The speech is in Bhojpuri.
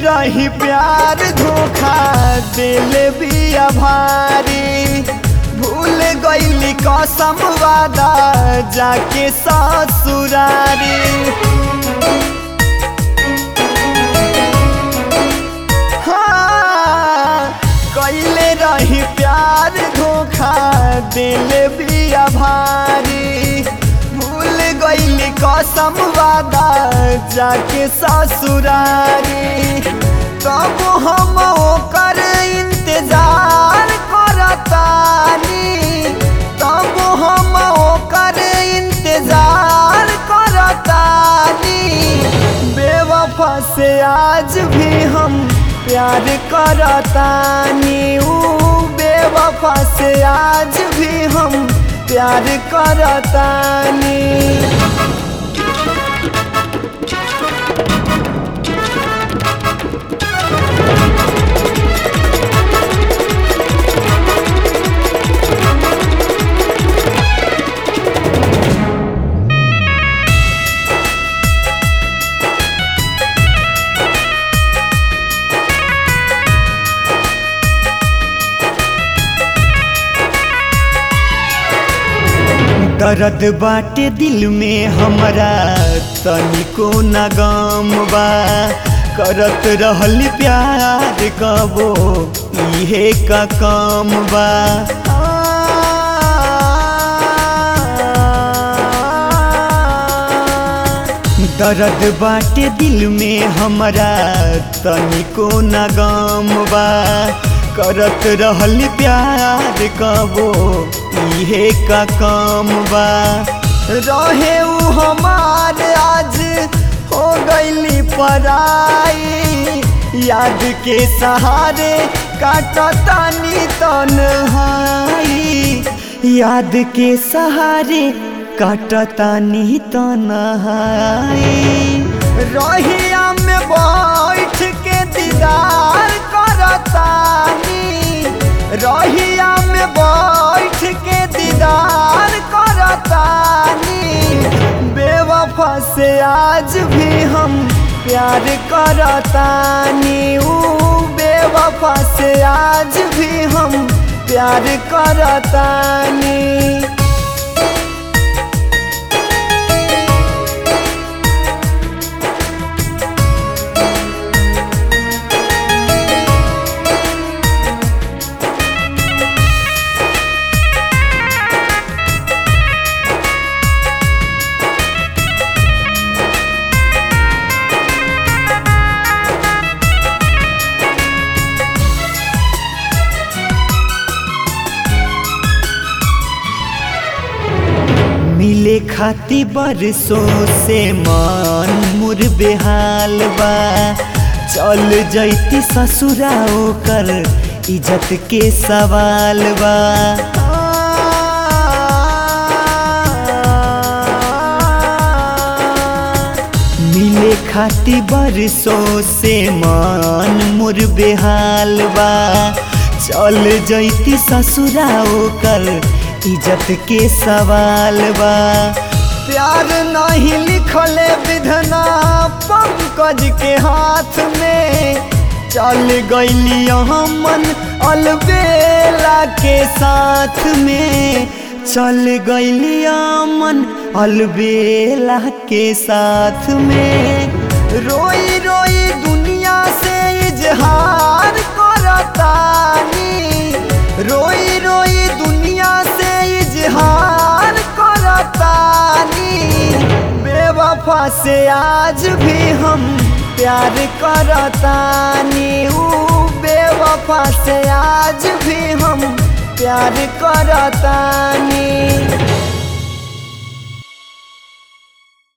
रही प्यार धोखा दिल बिया भारी भूल गईली कसम वादा जाके ससुरारी हाँ, कैले रही प्यार धोखा दिल बिया भारी भूल गईली कसम वादा जाके ससुरारी तब हम ओकर इंतजार करतानी तब हम ओकर इंतजार करतानी बेवफा से आज भी हम प्यार करतानी ऊ बेवफा से आज भी हम प्यार करतानी दर्द बाटे दिल में हमरा तनिको न गम बा करत रहल प्यार कबो इहे का काम बा दर्द बाटे दिल में हमरा तनिको न गम बा करत रहल प्यार कबो इहे का काम बा रहे उ हमार आज हो गईली पराई याद के सहारे काटतानी तन्हाई याद के सहारे काटतानी तन्हाई रहिया में बैठ के दीदार करतानी रहिया में बैठ के दीदार करतानी बेवफा से आज भी हम प्यार करतानी ऊ बेवफा से आज भी हम प्यार करतानी मिले खाती बरसों से मन मुर बेहाल बा चल जैती ससुरा ओकर इज्जत के सवाल बा मिले खाती बरसों से मन मुर बेहाल बा चल जैती ससुरा ओकर इज्जत के सवाल बा प्यार नहीं लिखले विधना पंकज के हाथ में चल गईली मन अलबेला के साथ में चल गईली मन अलबेला के साथ में रोई रोई दुनिया से इजहार करतानी रोई रोई दुनिया से इजहार करतानी बेवफा से आज भी हम प्यार करतानी ऊ बेवफा से आज भी हम प्यार करतानी